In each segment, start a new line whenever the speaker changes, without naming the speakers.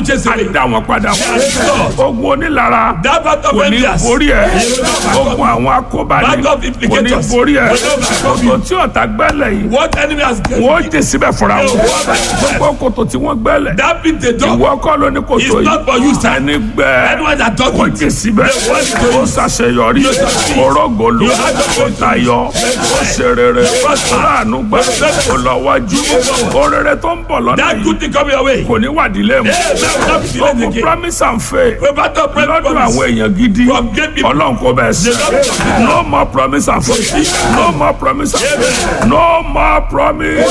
will chase
á
away.
dá wọn padà
Yes, Lord.
ogun onílara
That battle
kò
of
ní
envious.
borí ẹ ogun àwọn akóbáni
Battle of
kò ní
implicators.
borí ẹ
Will not overcome you.
kòtò tí ọ̀tá gbẹ́lẹ̀ yìí
What enemy has given
wọ́n jẹ síbẹ̀ fúnra wọn
Yeah.
gbogbo kòtò tí wọ́n gbẹ́lẹ̀
that pit they dug
ìwọ kọ́ ló ní kòtò
is not for you, sir.
ẹni gbẹ́
Anyone that dug
wọ́n
it.
jẹ síbẹ̀
They want to
ó ṣàṣeyọrí
You succeed.
orógolo
You have the
ó tayọ ó ṣe rere láàánú gbà ó lọ wájú ó rere tó ń bọ̀ lọ́nà
That
yìí
good thing coming your way.
kò ní wàdílé mu
Yeah, that will not be delayed
ogun
again.
promise and faith
We battle of
lọ́dún
promise.
àwọn èèyàn gidi
From great people.
ọlọ́run kò bẹ̀ sí no more promise and faith no more promise and faith no more promise.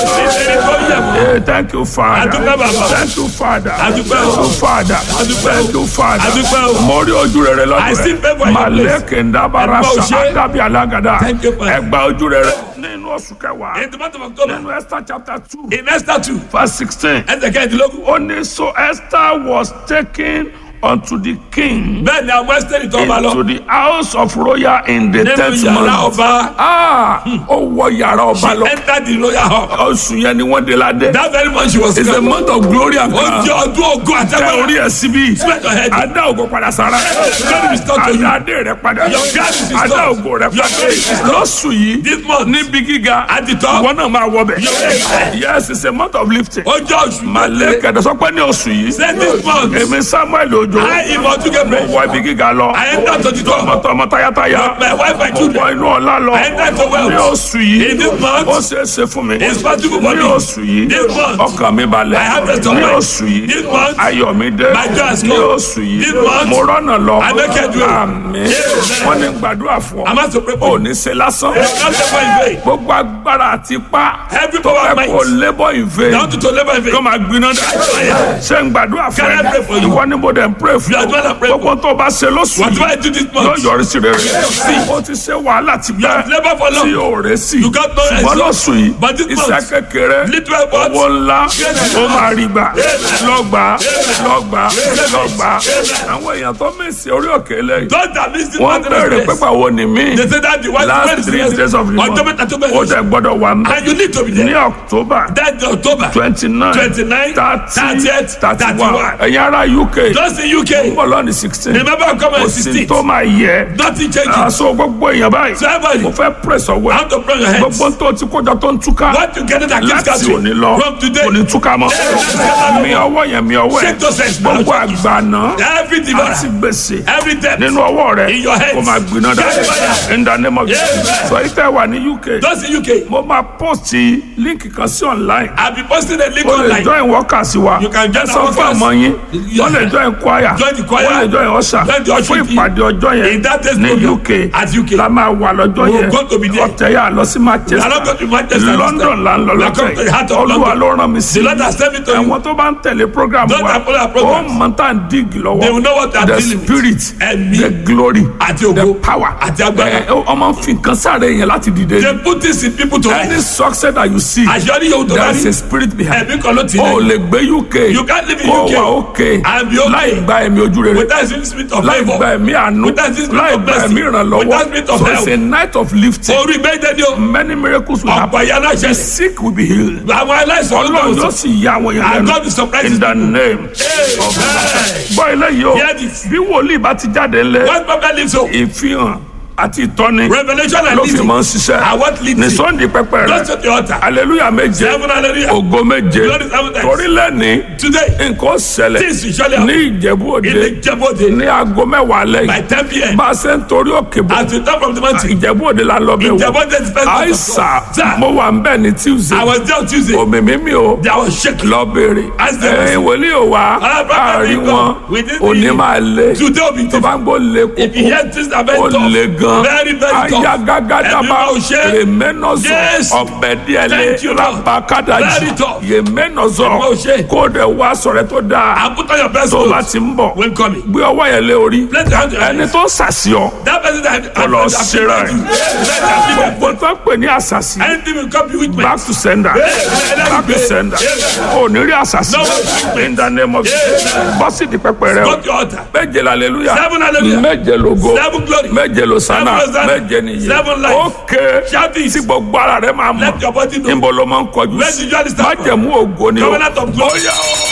Hey, thank you father
Adúpẹ́ bàbá.
thank you father
Adúpẹ́
thank
o.
you father
Adúpẹ́ o.
thank you father
Adúpẹ́ o.
mo rí ojú rere
I
lọ́dún
see favour in
rẹ̀
your place.
maleke ndabara
Ẹgbẹ́
sa
òṣè.
adabi alagada
Thank you, Father.
ẹgbà ojú rere nínú oṣù kẹwàá
In the month of October,
nínú Esther chapter two
in Esther 2,
verse sixteen
Esther kẹ́hìndínlógún.
ó ní so Esther was taken unto the king
Bẹ́ẹ̀ ni àwọn Esther tó ọba lọ.
into the house of royal in the
Nínú
tenth
yàrá
month
ọba,
ah ó wọ yàrá ọba
she
lọ
entered the royal hall.
oṣù yẹn ni wọ́n dé ládé
That very month she was
it's a
crowned.
month of glory and
Ó
crown
jẹ́ ọdún ogun
tẹ
àtẹ́gbẹ́rẹ́.
orí ẹ síbí
Spread your head.
adá ògo padà sára
Glory be restored to you.
adá adé rẹ padà
Your God is restored.
adá ògo rẹ
Your
padà
God is restored.
lọ́sù yìí
This month,
níbi gíga
At the top.
ìwọ náà máa wọ bẹ̀
Yes.
yes it's a month of lifting
ó jẹ́ oṣù
malẹ kẹdẹ sọ pé ní oṣù yìí
Say this month,
èmi Samuel Ojo
I am
mo
Otugebre.
wọ ibi gíga lọ
I enter to the top.
tọmọtọmọ tayátayá
My wife, my
mo
children.
wọ inú ọlá lọ
I enter to wealth.
ní oṣù yìí
In this month,
ó ṣeé ṣe fún mi
it's possible for
ní
me.
oṣù yìí
This month,
ọkàn mi balẹ̀
I have rest of
ní
mind.
oṣù yìí
This month,
ayọ̀ mi dé
my joy has
ní
come.
oṣù yìí
This month,
mo rọ́nà lọ
I make it well.
àmín wọ́n ní gbàdúrà fún
I'm
ọ
asked to pray
ò
for you.
ní ṣe lásán
It's not the in vain.
gbogbo agbára àti ipá
Every
tó
power
fẹ́
of
kó
might.
labour in vain
Down to to labor in
kó
vain.
máa gbiná dà ṣé ń gbàdúrà fún
Can I pray for
ẹ
you?
ìwọ ni mo dẹ̀ ń pray fún
You are the one I pray
ọ gbogbo tó o bá ṣe lóṣù
What do
yìí
I do this
yóò
month?
yọrí sí rere o ti ṣe wàhálà ti
You have
pẹ́
labored for
tí
long.
o rẹ̀ sí
You got no
ṣùgbọ́n
result.
lóṣù yìí
But this
iṣẹ́
month,
kékeré
little effort,
owó ńlá ó máa rí gbà lọ́gbà lọ́gbà lọ́gbà àwọn èèyàn tó mèsì orí òkè lẹ́yìn
Those that miss this
wọ́n
month
bẹ̀rẹ̀
of
pépà wo ni mí
They say that the one
last three days of the month
October, October,
ó dẹ̀ gbọ́dọ̀ wà mí
and you need to be
ní
there.
October
That's October.
twenty nine
29,
thirty
30th,
thirty one
31.
ẹ̀yin ará UK
Just in UK.
bọ́lọ́ọ̀nì sixteen
Remember I'm coming
kò
on
sí
16th.
tó máa yẹ
Nothing changes.
aṣọ gbogbo èèyàn báyìí
So everybody,
mo fẹ́ press ọwọ́
how
ẹ̀
to pray your hands.
gbogbo tó ti kójọ tó ń túká
What you get that keeps
láti
catching
òní lọ
from today.
kò ní túká mọ́ mi ọwọ́ yẹn mi ọwọ́ ẹ̀
Shake those hands now.
gbogbo àgbàna
Every
àti
devourer,
gbèsè
every debt.
nínú ọwọ́ rẹ̀
In your hands.
kó máa gbiná dá
Catch fire.
in the name of
Yes.
Jesus sọ yìí tẹ́ wà ní UK
Just in UK.
mo máa post líǹkì kan sí online
I'll be posting a link
o lè
online.
join workers wa
You can join
ẹ
our
sọ fún
workers.
àmọ́ yín
Yeah.
wọ́n lè join choir
Join the choir.
wọ́n lè join usher
Join the usher
fún
team.
ìpàdé ọjọ́
In
yẹn
that day's
ní
program
UK
at UK.
la máa wà lọ́jọ́
We
yẹn
will go to be there.
ọ̀tẹ̀ yà lọ sí
We are not going
Manchester
to Manchester this
London
time.
là ń lọ
We are going to the heart
lọ́tẹ̀
of
olúwa
London.
ló rán mi sí
The Lord has sent me to you.
àwọn tó bá ń tẹ̀lé program
Those
wa
that follow our
ó
programs.
mọ̀ tá à ń dig lọ́wọ́
They will know what they are
the
dealing with.
spirit
Ẹ̀mí.
the glory
Àti
the
ògo.
power
Àti agbára.
Ẹ, ọmọ fi nǹkan sáré yẹn láti dìde
They put this in people to
any
rise.
success that you see
Àṣeyọrí yóò tó
there is a
rí.
spirit behind
Ẹ̀mí kan ló ti
o
lẹ̀.
lè gbé UK
You can't live in
kó
UK
wà òkè
and be okay.
láì gba ẹ̀mí ojú rere
Without the spirit of
láì
favour.
gba ẹ̀mí àánú
Without the spirit
láì
of
gba
blessing.
ẹ̀mí ìrànlọ́wọ́
Without spirit of
so
help.
it's a night of lifting
Orí gbẹ́dẹ́ ni o.
many miracles will happen
Ọ̀pọ̀ ìyá náà ṣẹlẹ̀.
sick will be healed
Àwọn aláìsàn ló
ọlọ́run
gbọ́dọ̀
yóò
sọ.
sì yá àwọn èèyàn
And
lẹ́nu
God will surprise
in
his
the
people.
name
Amen.
gbọ́ eléyìí o
Hear this.
bí wòlíì bá ti jáde ńlẹ̀
What prophet lives so?
ìfihàn àti ìtọ́ni
Revelation and
ló fi
leading.
máa ń ṣiṣẹ́
And what leads
ní
you?
sunday pẹpẹ
Go
rẹ
to the altar.
hallelujah méje
Seven hallelujah.
ògo méje
Glory seven times.
torí lẹ́ni
Today,
nǹkan ṣẹlẹ̀
things will surely
ní
happen.
ìjẹ̀bú òde
In the Jebode,
ní aago mẹ́wàá
by
lẹ́yìn
10 p.m.
bá a ṣe ń torí òkè bọ̀
As we come from the mountain,
ìjẹ̀bú òde la lọ bẹ̀ wò
Jebode is first month of
àìsà
God. Sir,
mo wà ń bẹ̀ ní tuesday
I was there on Tuesday.
òmìmí mi o
There was shaking.
lọ béèrè
Ask them.
ẹ̀yìn wòlíì ò wá
Ah, brother,
àárín
we go.
wọn
We didn't
òní
leave.
máa lé
Today will be
tó bá ń gbó lé
If you
kókó
hear things that are very
ó
tough,
le gan
very, very tough.
ayagagadaba
Ẹ̀mí máa ṣe.
rèménọ́zọ
Yes.
ọ̀bẹ̀díẹ̀lẹ̀
Thank you, Lord.
rabakadaji
Very tough.
yèménọ́zọ
Ẹ̀mí máa ṣe.
kó dẹ̀ wá sọ̀rẹ́ tó dáa
And put on your best
tó bá
clothes
ti ń bọ̀
when coming.
gbé ọwọ́ yẹn lé orí
Let the hand
ẹni tó sàṣìọ́
That person that
Kó lọ ṣera ẹ̀.
ẹ̀.
gbogbo tó ń pè ní àṣàṣì
Anything will come with me.
back to sender back to sender ò ní rí àṣàṣì in the name of Jesus bọ́sì di pẹpẹ rẹ o
Go to your altar.
méje hallelujah
Seven hallelujah.
méje lógo
Seven glory.
méje losana
Seven hosanna.
méje nìyí
Seven life.
ókè
Shout this.
tí gbogbo ara rẹ máa mọ̀
Let your body know.
níbo ló máa ń kọjú
Where did you understand?
májẹ̀mú ògo ni o
Covenant of glory.
ó yá o.